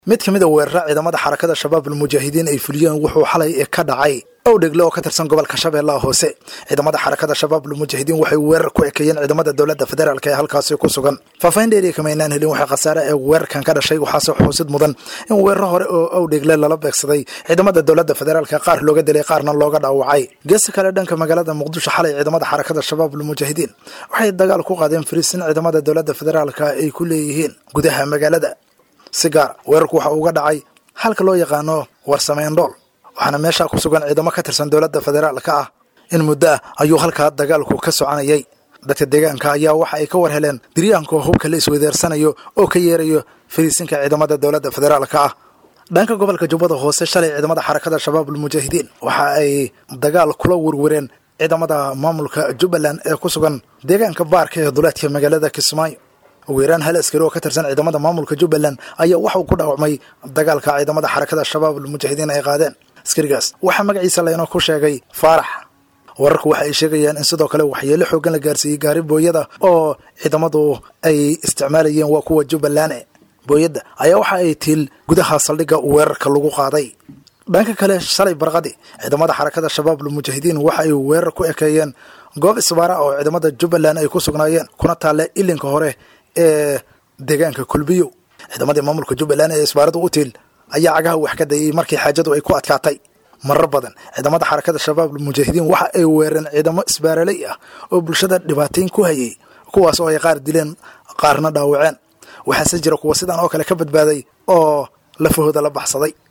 mid ka mid a weerara ciidamada xarakada shabaab almujaahidiin ay fuliyeen wuxuu xalay ka dhacay owdhegle oo ka tirsan gobolka shabeellaha hoose ciidamada xarakada shabaab almujaahidiin waxay weerar ku ekeeyeen ciidamada dowladda federaalk ee halkaasi ku sugan faahfaahin dheeriya kama aynaan helin waxaa khasaare ee weerarkan ka dhashay waxaase xusid mudan in weeraro hore oo owdhegle lala beegsaday ciidamada dowladda federaalk qaar looga dilay qaarna looga dhaawacay geesi kale dhanka magaalada muqdisho xalay ciidamada xarakada shabaab almujaahidiin waxay dagaal ku qaadeen fariisin ciidamada dowladda federaalka ay ku leeyihiin gudaha magaalada si gaar weerarku waxa uga dhacay halka loo yaqaano warsameendhool waxaana meesha ku sugan ciidamo ka tirsan dowladda federaalka ah in muddo ah ayuu halkaa dagaalku ka soconayay dadka deegaanka ayaa waxa ay ka war heleen diryaanka hubka la isweydeersanayo oo ka yeerayo fariisinka ciidamada dowladda federaalka ah dhanka gobolka jubbada hoose shalay ciidamada xarakada shabaab almujaahidiin waxa ay dagaal kula werwereen ciidamada maamulka jubbaland ee ku sugan deegaanka baarka ee duleedka magaalada kismaayo ugu yaraan hal askari oo ka tirsan ciidamada maamulka jubbaland ayaa waxauu ku dhaawacmay dagaalka ciidamada xarakada shabaab almujaahidiin ay qaadeen askarigaas waxaa magaciisa laynoo ku sheegay faarax wararku waxa ay sheegayaan in sidoo kale waxyeelo xoogan la gaarsiiyey gaari booyada oo ciidamadu ay isticmaalayeen waa kuwa jubbaland booyadda ayaa waxa ay tiil gudaha saldhigga weerarka lagu qaaday dhanka kale shalay barqadi ciidamada xarakada shabaab almujaahidiin waxa ay weerar ku ekeeyeen goob isbaara oo ciidamada jubbaland ay ku sugnaayeen kuna taalle ilinka hore ee deegaanka kulbiyo ciidamadii maamulka jubbaland ee isbaaradu u tiil ayaa cagaha wax ka dayay markii xaajadu ay ku adkaatay marar badan ciidamada xarakada shabaab almujaahidiin waxa ay weereen ciidamo isbaaraley ah oo bulshada dhibaatayn ku hayay kuwaas oo ay qaar dileen qaarna dhaawaceen waxaase jira kuwa sidan oo kale ka badbaaday oo lafahooda la baxsaday